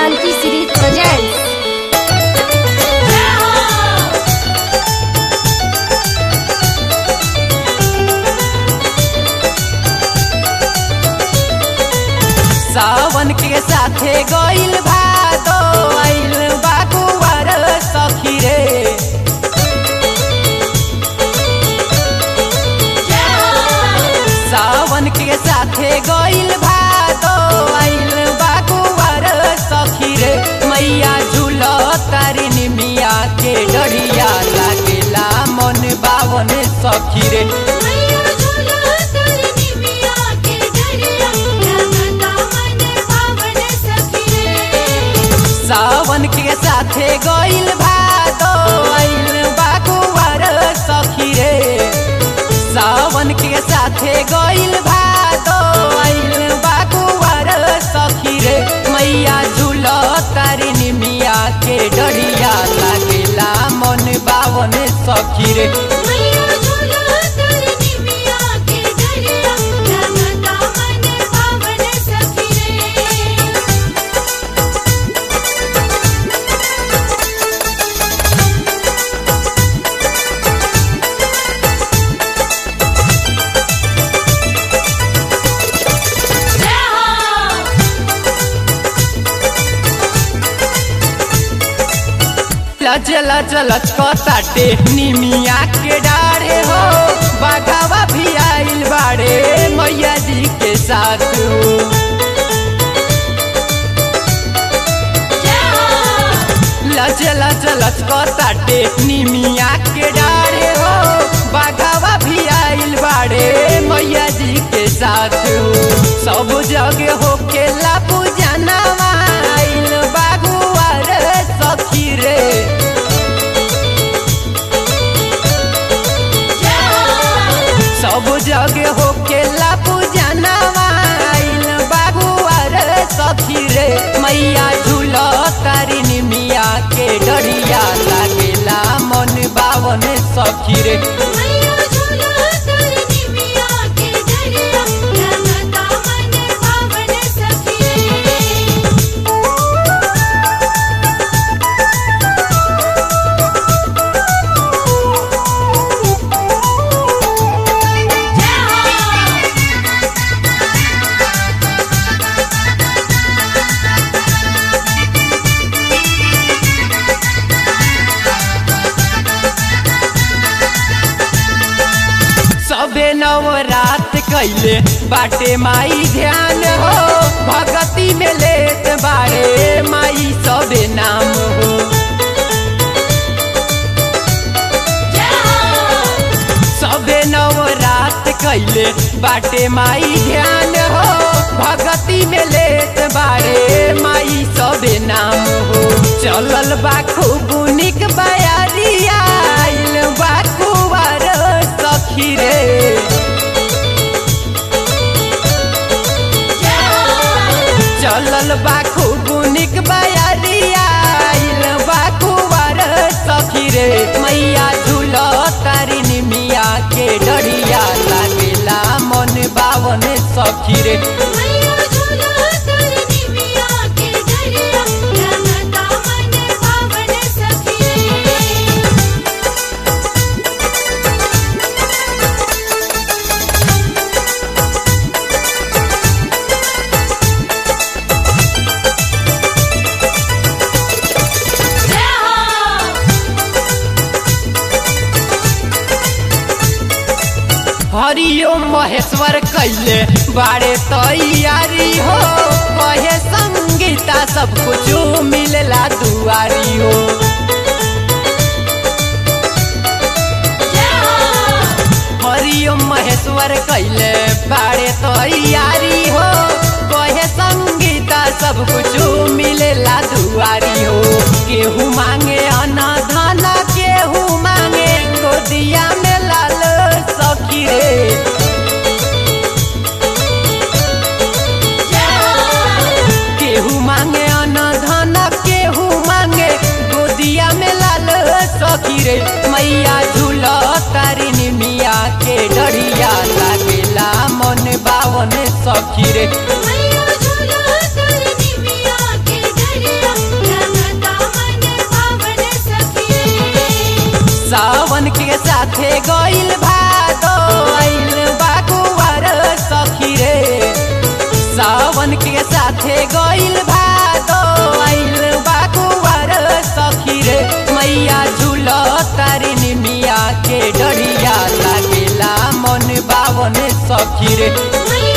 Kranti Series presents सावन के साथे गइल भादो आइल बाकुवर सखी रे सावन के साथे गइल भादो आइल बाकुवर सखी रे मैया झूल तारिन मिया के डरिया लागेला मन बावन सखी रे मैया झूला तारिणी मिया के डरिया लगता मन पावन सखी रे सावन के साथे गइल भादो आइल बाकुवर सखी रे सावन के साथे गइल भादो आइल बाकुवर सखी रे मैया झूल तारिन मिया के डरिया लागेला मन बावन सखी रे मैया झूला तारिणी मिया के डरिया लगता मन पावन सखी रे लच लच लच ताटे निमिया के डारे हो बाघावा भी आइल बाड़े मैया जी के साथ हो लच लच लच ताटे निमिया के डारे हो बाघावा भी आइल बाड़े मैया जी के साथ हो सब जगह हो के ला पूजनवा आइल बागुआ रे सखी रे सब जगह हो के ला पूजनवा आइल बागुआ रे सखी रे मैया झूल तारिन मिया के डरिया लागेला मन बावन सखी रे मैया झूला तारिणी मिया के डरिया लगता मन पावन सखी रे सबे नवरात कैले बाटे माई ध्यान हो भगती में लेत बारे माई सबे नाम हो सबे नवरात कैले बाटे माई ध्यान हो भगती में लेत बारे माई सबे नाम हो चलल बा खूब निक बयारिया आइल बा कुवार सखी रे चलल बा खूब निक बयारिया आइल बा कुवार सखी रे मैया झूल तारिन मिया के डरिया लागेला मन बावन सखी रे मैया झूला तारिणी मिया के डरिया लगता मन पावन सखी रे हरिओम महेश्वर कैले बारे तैयारी हो कहे संगीता सब कुछ मिलला दुआरी हो हरिओम महेश्वर कैले बारे तैयारी हो कहे संगीता सब कुछ मिलेला दुआरी हो केहू मांगे अना धना केहू मांगे गोदिया में लाल सखी रे केहू मांगे अन धन केहू मांगे गोदिया में लाल सखी रे मैया झूल तारिन मिया के डरिया लागेला मन बावन सखी रे मैया झूला तारिणी मिया के डरिया सावन के साथे गइल भादो आइल बाकुवार सखी रे सावन के साथे गइल भादो आइल बाकुवार सखी रे मैया झूल तारिन मिया के डरिया लागेला मन बावन सखी रे मैया